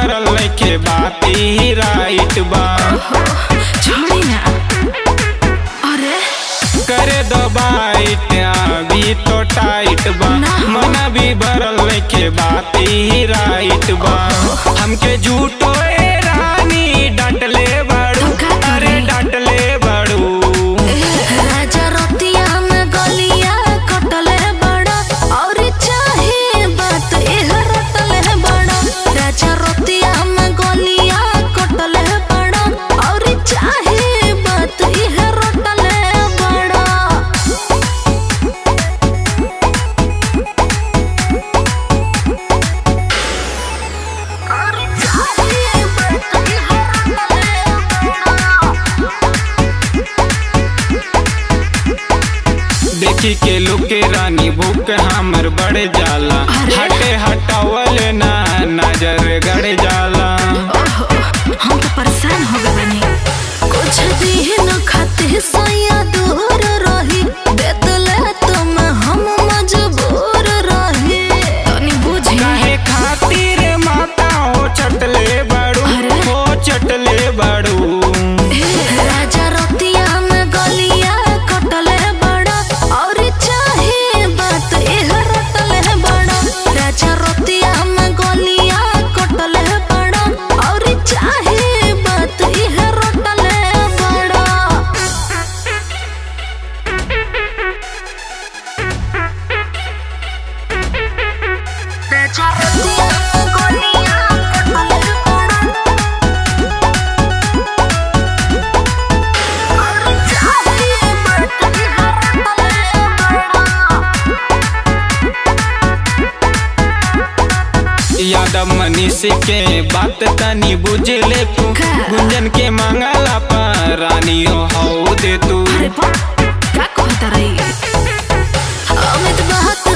भरल नइखे बाती ही राइट बा छोड़ी ना अरे करे दो बाइट अभी तो टाइट बा ना। मन भी भरल नइखे बाती ही राइट बा हमके झूठो ए रानी डांटले बड़ू तो का करी? अरे डांटले बड़ू राजा रतिया में गलिया कटले बड़ा और चाहे बात एह रटले बड़ा राजा रतिया में गलिया कटले बड़ा और चाहे बात एह रटले बड़ा और चाहे बात एह रटले देखी के लुके रानी भूख हमर बढ़ जाला अरे। हटे हटावल ना नजर गड़ जाला ओहो, हम तो परेशान हो गए बनी कुछ दिन खाते सैया दूर रही बेतले तुम हम मजबूर रही तनी बुझी काहे खातिर माता हो चटले बड़ू अरे। हो चटले बड़ू राजा रतिया में गलिया कटले बड़ा और चाहे बात एह रटले बड़ा राजा रतिया में गलिया कटले बड़ा और चाहे बात एह रटले बड़ा राजा रतिया में गलिया कटले बड़ा यादव मनीष के बात तनी बुझ ले तू का? गुंजन के मांगला पर रानी हो दे तू अरे बा, का कहता रही अमित बहुत